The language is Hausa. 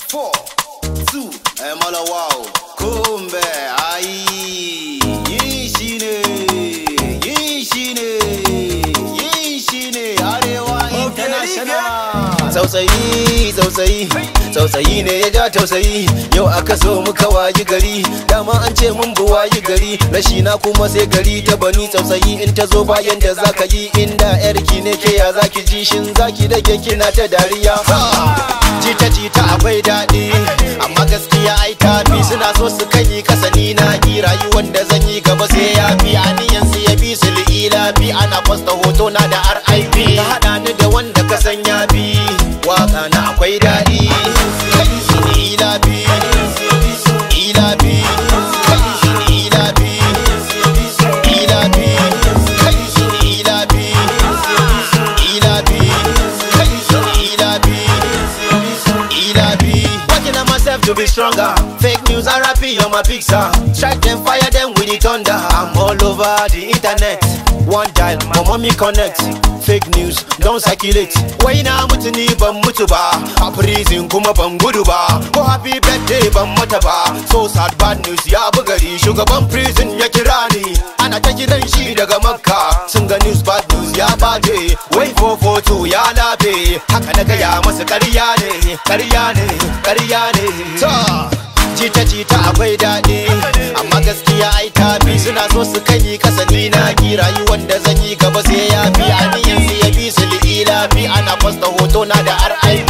four, two, eh, mala wow. Kumbe, ai, yin shi ne, yin shi ne, yin shi ne, Arewa International. Tsautsayi, tsautsayi, tsautsayi ne ya ja tausayi, yau aka so muka wayi gari, dama an ce mun bu wayi gari, rashi na kuma sai gari ta bani tsautsayi in ta zo bayan da zaka yi inda yarki ne ke ya zaki ji shin zaki da kina ta dariya. Jita jita akwai daɗi, amma gaskiya ai tafi suna so su kai kasa ni na ki rayuwar da zan yi gaba sai ya fi aniyan su ya bi su li'ila bi ana posta hoto na da RIP ka haɗa ni da wanda ka san ya bi waka na akwai daɗi ila bi ila bi ila bi ila bi ila bi ila bi ila bi Ila B. Working on myself to be stronger. Fake news and rapping on my pizza. Strike them, fire them with the thunder. I'm all over the internet. One dial, my mommy connect. Fake news, don't circulate. Wai na mutu ni ban mutu ba. A prison kuma ban gudu ba. Ko happy birthday ban mata ba. So sad bad news ya bugari. Shugaban prison ya kira ni. Ana ta kiran shi daga Makka. Sun ga news bad news ya baje. Wai 442 ya labe. Haka na gaya masa ƙarya ne. Ƙarya ne, ƙarya ne. Ta. Jita jita akwai daɗi amma gaskiya ai tafi suna so su kai kasa ni na ki rayuwar da zan yi gaba sai ya fi aniyan su ya bi su li'ila fi ana posta hoto na da RIP